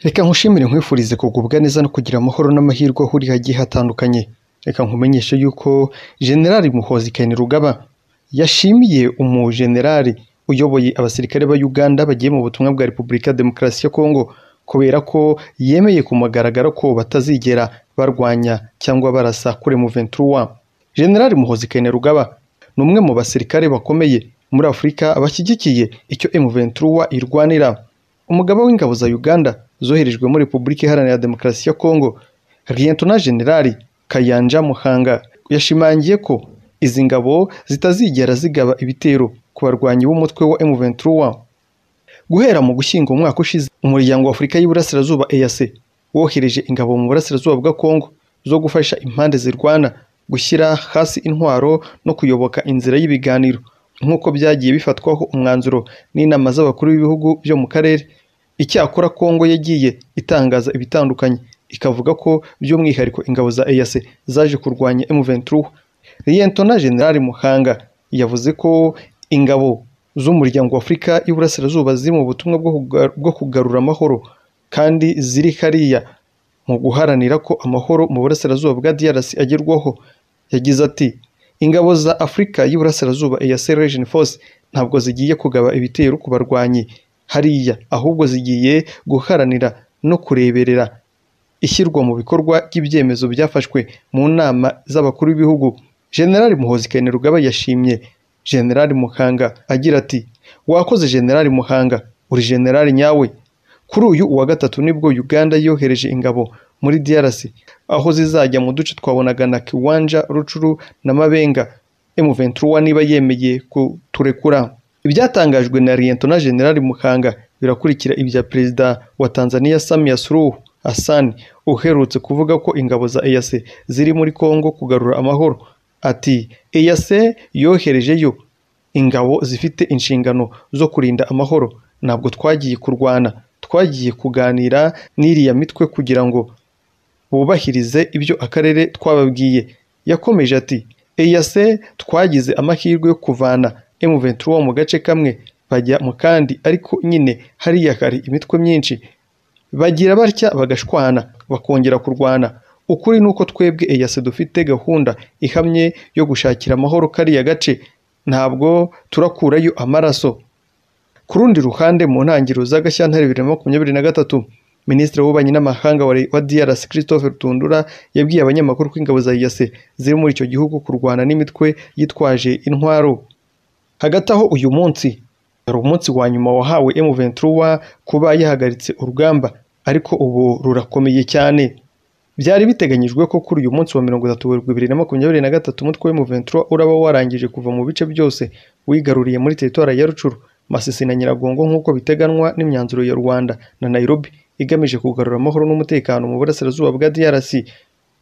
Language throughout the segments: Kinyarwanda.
Reka nkushimire nkwifurize kugubwa neza no kugira amahoro n'amahirwe ahuriye hagiye hatandukanye. Reka nkumenyeshe yuko Generali Muhoozi Kainerugaba yashimiye umujenerali uyoboye abasirikare ba Uganda bagiye mu butumwa bwa Repubulika ya Demokarasi ya Kongo kubera ko yemeye ku mugaragaro ko batazigera barwanya cyangwa barasa kure Muventuri wa Generali Muhoozi Kainerugaba ni umwe mu basirikare bakomeye muri Afurika bashyigikiye icyo M23 irwanira. Umugaba w'ingabo za Uganda zoherejwe muri Repubulika Iharanira Demokarasi ya Kongo, Lieutenant Generali Kayanja Muhanga yashimangiye ko izi ngabo zitazigera zigaba ibitero ku barwanyi b'umutwe wa M23. Guhera mu gushyingo umwaka ushize, umuryango wa Afurika y'Iburasirazuba EAC wohereje ingabo mu burasirazuba bwa Kongo zo gufasha impande zirwana gushyira hasi intwaro no kuyoboka inzira y'ibiganiro nk'uko byagiye bifatwaho umwanzuro n'inama z'abakuru b'ibihugu byo mu karere icyakora kongo yagiye itangaza ibitandukanye ikavuga ko by'umwihariko ingabo za eac zaje kurwanya m23 liyentona generali muhanga yavuze ko ingabo z'umuryango wa afurika y'iburasirazuba ziri mu butumwa bwo kuga- bwo kugarura amahoro kandi ziri hariya mu guharanira ko amahoro mu burasirazuba bwa DRC agerwaho yagize ati ingabo za Afurika y'Iburasirazuba EAC Region Force ntabwo zigiye kugaba ibitero ku barwanyi hariya ahubwo zigiye guharanira no kureberera ishyirwa mu bikorwa ry'ibyemezo byafashwe mu nama z'abakuru b'ibihugu General Muhoozi Kainerugaba yashimye General Muhanga agira ati wakoze General Muhanga uri General nyawe kuri uyu wa gatatu nibwo Uganda yohereje ingabo muri DRC aho zizajya mu duce twabonaga na Kiwanja, Rucuru na Mabenga. M23 niba yemeye kuturekura. Ibyatangajwe na Lieutenant General Muhanga birakurikira ibya Perezida wa Tanzania Samia Suluhu Hassan uherutse kuvuga ko ingabo za EAC ziri muri Kongo kugarura amahoro. Ati EAC yoherejeyo ingabo zifite inshingano zo kurinda amahoro ntabwo twagiye kurwana twagiye kuganira n'iriya mitwe kugira ngo bubahirize ibyo akarere twababwiye yakomeje ati EAC twagize amahirwe yo kuvana M23 mu gace kamwe bajya mu kandi ariko nyine hariya hari imitwe myinshi bagira batya bagashwana bakongera kurwana ukuri ni uko twebwe EAC dufite gahunda ihamye yo gushakira amahoro kariya gace ntabwo turakurayo amaraso ku rundi ruhande mu ntangiriro za Gashyantare bibiri na makumyabiri na gatatu minisitiri w'ububanyi n'amahanga wa wa DRC Christopher Tundura yabwiye abanyamakuru ko ingabo za EAC ziri muri icyo gihugu kurwana n'imitwe yitwaje intwaro hagati aho uyu munsi hari umunsi wa nyuma wahawe M23 kuba yahagaritse urugamba ariko ubu rurakomeye cyane byari biteganyijwe ko kuri uyu munsi wa mirongo itatu werurwe bibiri na makumyabiri na gatatu umutwe wa M23 uraba warangije kuva mu bice byose wigaruriye muri teritwari ya Rucuru Masisi na Nyiragongo nk'uko biteganywa n'imyanzuro ya Rwanda na Nairobi igamije kugarura amahoro n'umutekano mu burasirazuba bwa DRC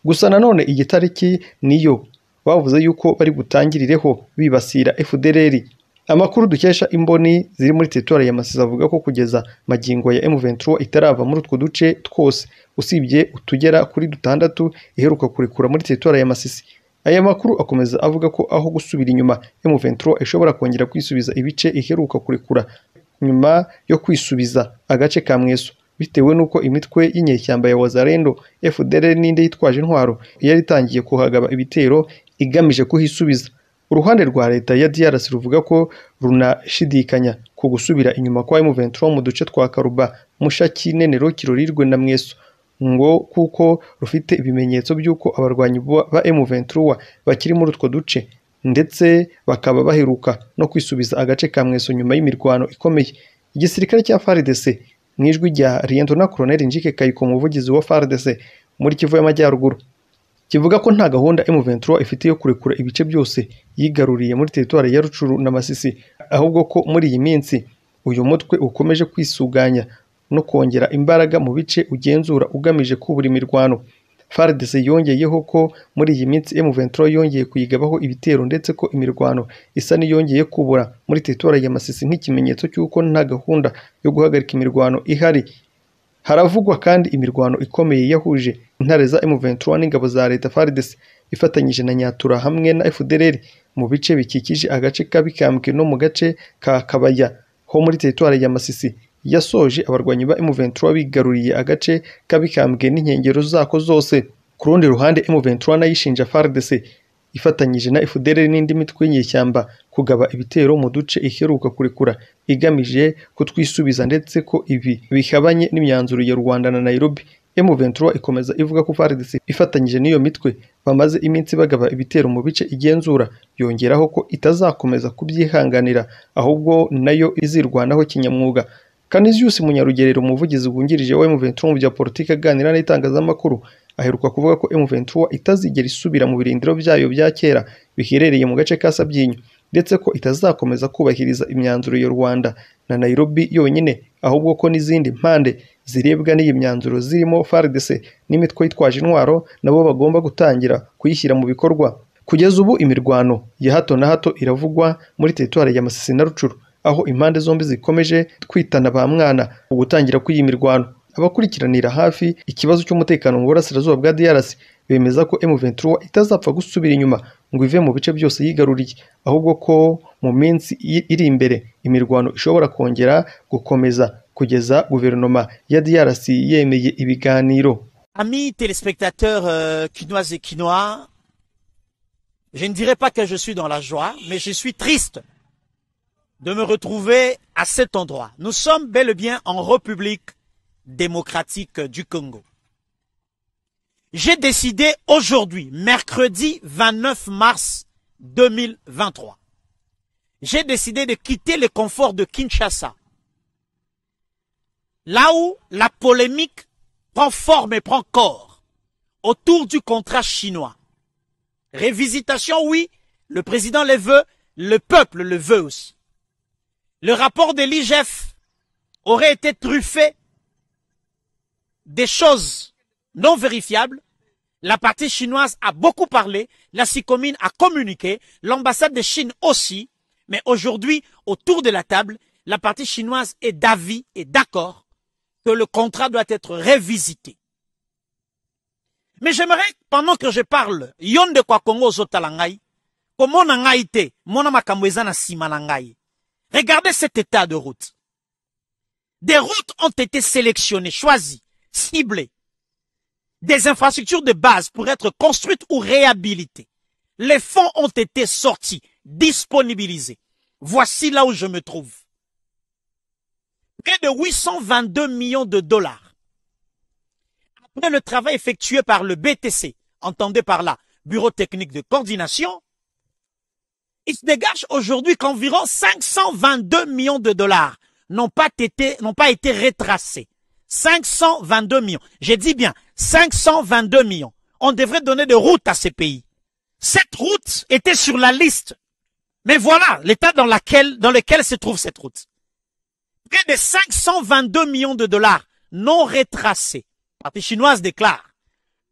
gusa nanone iyi tariki niyo bavuze yuko bari butangirireho bibasira FDLR amakuru dukesha imboni ziri muri teritwari ya Masisi avuga ko kugeza magingo ya M23 itarava muri utwo duce twose usibye utugera kuri dutandatu iheruka kurekura muri teritwari ya Masisi Aya makuru akomeza avuga ko aho gusubira inyuma M23 ishobora kongera kwisubiza ibice iheruka kurekura nyuma yo kwisubiza agace ka Mweso bitewe n'uko imitwe y'inyeshyamba ya Wazalendo FDLR n'indi yitwaje intwaro yari itangiye kuhagaba ibitero igamije kuhisubiza uruhande rwa leta ya DRC ruvuga ko runashidikanya ku gusubira inyuma kwa M23 mu duce twa Karuba, Mushaki, Nenero, Kirorirwe na Mweso ngo kuko rufite ibimenyetso by'uko abarwanyi bo- ba M23 bakiri muri utwo duce ndetse bakaba baheruka no kwisubiza agace ka Mweso nyuma y'imirwano ikomeye igisirikare cya FARDC mu ijwi rya Lieutenant Colonel Njike Kayiko umuvugizi wa FARDC muri Kivu y'Amajyaruguru kivuga ko nta gahunda M23 ifite yo kurekura ibice byose yigaruriye muri teritwari ya Rucuru na Masisi ahubwo ko muri iyi minsi uyu mutwe ukomeje kwisuganya no kongera imbaraga mu bice ugenzura ugamije kubura imirwano FARDC yongeyeho ko muri iyi minsi M23 yongeye kuyigabaho ibitero ndetse ko imirwano isa n'iyongeye kubura muri teritwari ya Masisi nk'ikimenyetso cy'uko nta gahunda yo guhagarika imirwano ihari Haravugwa kandi imirwano ikomeye yahuje intare za M23 n'ingabo za leta FARDC ifatanyije na Nyatura hamwe na FDLR mu bice bikikije agace ka Bikambwe no mu gace ka Kabaya ho muri teritwari ya Masisi yasoje abarwanyi ba M23 bigaruriye agace kabikambwe n'inkengero zako zose ku rundi ruhande M23 nayishinja FARDC ifatanyije na FDL n'indi mitwe y'inyeshyamba kugaba ibitero mu duce iheruka kurekura igamije kutwisubiza ndetse ko ibi bihabanye n'imyanzuro ya Rwanda na Nairobi M23 ikomeza ivuga ko FARDC ifatanyije n'iyo mitwe bamaze iminsi bagaba ibitero mu bice igenzura yongeraho ko itazakomeza kubyihanganira ahubwo nayo izirwanaho kinyamwuga Canisius Munyarugerero umuvugizi wungirije wa M23 mu bya politiki aganira n'itangazamakuru aheruka kuvuga ko M23 itazigera isubira mu birindiro byayo bya kera biherereye mu gace ka Sabyinyo ndetse ko itazakomeza kubahiriza imyanzuro ya Rwanda na Nairobi yonyine ahubwo ko n'izindi mpande zirebwa n'iyi myanzuro zirimo FARDC n'imitwe yitwaje intwaro nabo bagomba gutangira kuyishyira mu bikorwa kugeza ubu imirwano ya hato na hato iravugwa muri teritwari ya Masisi na Rucuru aho impande zombi zikomeje kwitana ba mwana mu gutangira kw'iyi mirwano abakurikiranira hafi ikibazo cy'umutekano mu burasirazuba bwa DRC bemeza ko M23 itazapfa gusubira inyuma ngo ive mu bice byose yigaruriye ahubwo ko mu minsi iri imbere imirwano ishobora kongera gukomeza kugeza guverinoma ya DRC yemeye ibiganiro Amis téléspectateurs euh, quinoises et quinois, je ne dirais pas que je suis dans la joie, mais je suis triste de me retrouver à cet endroit. Nous sommes bel et bien en République démocratique du Congo. J'ai décidé aujourd'hui, mercredi 29 mars 2023, j'ai décidé de quitter le confort de Kinshasa, là où la polémique prend forme et prend corps autour du contrat chinois. Révisitation, oui, le président le veut, le peuple le veut aussi. Le rapport de l'IGF aurait été truffé des choses non vérifiables. La partie chinoise a beaucoup parlé, la SICOMINE a communiqué, l'ambassade de Chine aussi, mais aujourd'hui, autour de la table, la partie chinoise est d'avis et d'accord que le contrat doit être révisité. Mais j'aimerais, pendant que je parle, yon de kwa Congo zotalangai, comment nangaite, mona makamwezana simanangai. Regardez cet état de route. Des routes ont été sélectionnées, choisies, ciblées. Des infrastructures de base pour être construites ou réhabilitées. Les fonds ont été sortis, disponibilisés. Voici là où je me trouve. Près de 822 millions de dollars. Après le travail effectué par le BTC, entendez par là, Bureau technique de coordination, il se dégage aujourd'hui qu'environ 522 millions de dollars n'ont pas été, n'ont pas été retracés. 522 millions. J'ai dit bien 522 millions. On devrait donner de routes à ces pays. Cette route était sur la liste. Mais voilà l'état dans laquelle, dans lequel se trouve cette route. Près de 522 millions de dollars non retracés. La partie chinoise déclare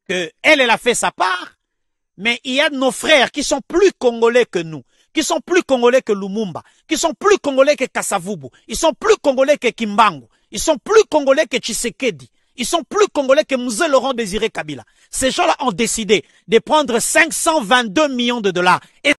que elle, elle a fait sa part, mais il y a nos frères qui sont plus congolais que nous qui sont plus congolais que Lumumba, qui sont plus congolais que Kassavubu, ils sont plus congolais que Kimbangu, ils sont plus congolais que Tshisekedi, ils sont plus congolais que Mouze Laurent Désiré Kabila. Ces gens-là ont décidé de prendre 522 millions de dollars. Et...